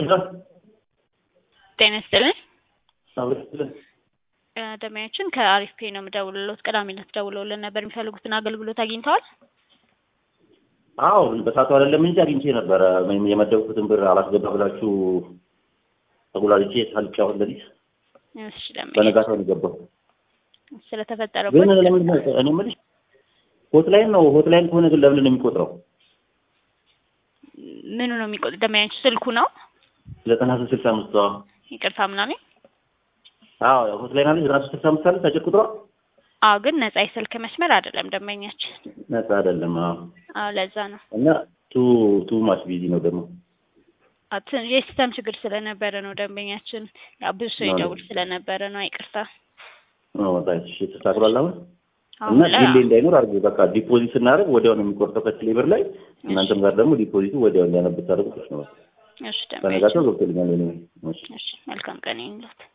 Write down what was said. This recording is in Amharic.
ጤና ይስጥልን። አብረን እ ደንበኛችን ከአሪፍ ፔ ነው የምደውልሎት። ቅዳሜ ዕለት ደውለውልን ነበር። የሚፈልጉትን አገልግሎት አግኝተዋል? አዎ በሰዓቱ አይደለም እንጂ አግኝቼ ነበረ። ወይም የመደብኩትን ብር አላስገባ ብላችሁ ተጉላልቼ ሳልጫ አሁን ለሊት እሺ ደንበኛ በነጋታው ነው የገባው። ግን ስለተፈጠረበት ለምንድን ነው እኔ የምልሽ ሆትላይን ነው ሆትላይን ከሆነ ግን ለምንድን ነው የሚቆጥረው? ምኑ ነው የሚቆጥ ደንበኛችን ስልኩ ነው? ዘጠና ሶስት ስልሳ አምስት አዎ ይቅርታ ምናምን አዎ ሆትላይን አለች ዘጠና ሶስት ስልሳ አምስት አለች አጭር ቁጥሯ አዎ ግን ነጻ የስልክ መስመር አይደለም ደንበኛችን። ነጻ አይደለም። አዎ አዎ ለዛ ነው እና ቱ ቱ ማች ቢዚ ነው ደግሞ አዎ ትን- የሲስተም ችግር ስለነበረ ነው ደንበኛችን። ያው ብዙ ሰው ነው። ይደውል ስለነበረ ነው። ይቅርታ እሺ ተስተካክሏል አሁን አሁን እና ላይ ዲሌ እንዳይኖር አድርጎ በቃ ዲፖዚት ስናደርግ ወዲያው ነው የሚቆርጠው ከቴሌ ብር ላይ እናንተም ጋር ደግሞ ዲፖዚቱ ወዲያው እንዲያነብ ታደርጉት ነው። እሺ ደንበኛችን በነጋታው ገብቶልኛል። እኔ እሺ እሺ መልካም ቀን ይሁንልዎት።